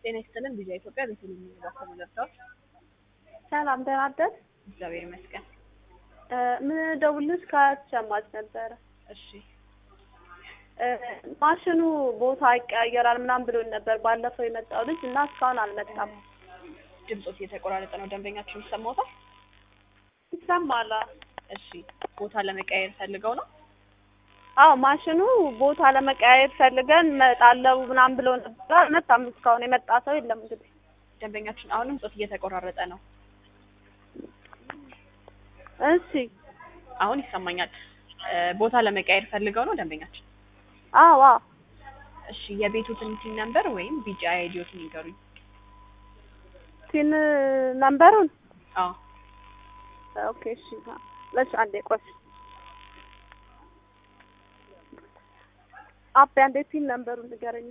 ጤና ይስጥልን ቪዛ ኢትዮጵያ ቤተልሔም የሚባከሙ ለብሰዋል። ሰላም ደህና አደር። እግዚአብሔር ይመስገን። ምደውልሽ ከሸማች ነበረ። እሺ እ ማሽኑ ቦታ ይቀያየራል ምናምን ብሎኝ ነበር ባለፈው የመጣው ልጅ እና እስካሁን አልመጣም። ድምፆት እየተቆራረጠ ነው። ደንበኛችን ይሰማዎታል? ይሰማል? እሺ ቦታ ለመቀያየር ፈልገው ነው? አዎ ማሽኑ ቦታ ለመቀያየር ፈልገን መጣለው ምናምን ብሎ ነበር። አልመጣም እስካሁን የመጣ ሰው የለም። እንግዲህ ደንበኛችን አሁንም ጾት እየተቆራረጠ ነው። እሺ አሁን ይሰማኛል። እ ቦታ ለመቀያየር ፈልገው ነው ደንበኛችን? አዎ አዎ እሺ የቤቱትን ቲን ነምበር ወይም ቢጫ አይዲዮትን ይንገሩኝ። ቲን ነምበሩን አዎ ኦኬ እሺ ለሽ አንዴ ቆይ አቤ አንዴ ቲን ነምበሩን ንገረኝ።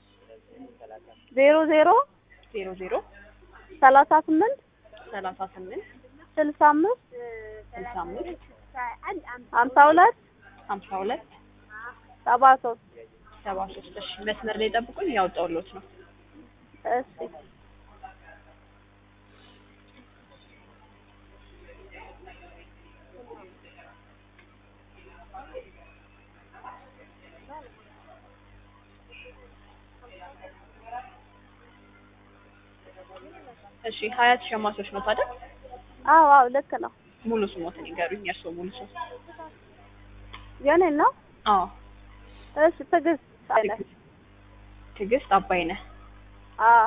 ዜሮ ዜሮ ዜሮ ዜሮ ሰላሳ ስምንት ሰላሳ ስምንት ስልሳ አምስት ስልሳ አምስት ሀምሳ ሁለት ሀምሳ ሁለት ሰባ ሶስት ሰባ ሶስት እሺ መስመር ላይ ጠብቁኝ ያወጣሁልዎት ነው። እሺ እሺ ሀያት ሸማቾች ነው ታዲያ? አዎ አዎ ልክ ነው። ሙሉ ስሞትን ይንገሩኝ። የእርስዎ ሙሉ ስም? የኔ ነው። አዎ እሺ ትዕግስት አይነት ትዕግስት አባይነህ። አዎ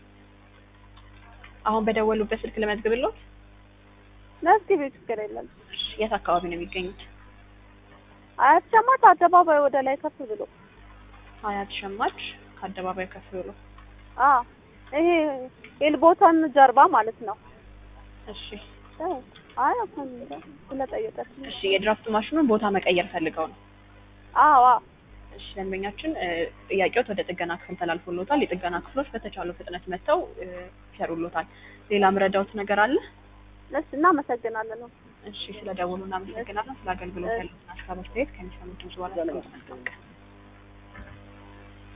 አሁን በደወሉበት ስልክ ልመዝግብልዎት? መዝግቢ ችግር የለም። እሺ የት አካባቢ ነው የሚገኙት? አያት ሸማች አደባባይ ወደ ላይ ከፍ ብሎ ሀያት ሸማች ከአደባባይ ከፍ ብሎ። አዎ ይሄ ኤልቦታን ጀርባ ማለት ነው። እሺ አይ አሁን ስለጠየቀች እሺ የድራፍት ማሽኑን ቦታ መቀየር ፈልገው ነው? አዎ አዎ እሺ ደንበኛችን እ ጥያቄዎት ወደ ጥገና ክፍል ተላልፎልዎታል። የጥገና ክፍሎች በተቻለው ፍጥነት መጥተው እ ይሰሩልዎታል። ሌላ ምረዳዎት ነገር አለ? እሺ እናመሰግናለን። እሺ ስለ ደወሉ እናመሰግናለን። ስለ አገልግሎት ያለውን ሀሳብ አስተያየት ከሚሰሙት በኋላ መልካም ቀን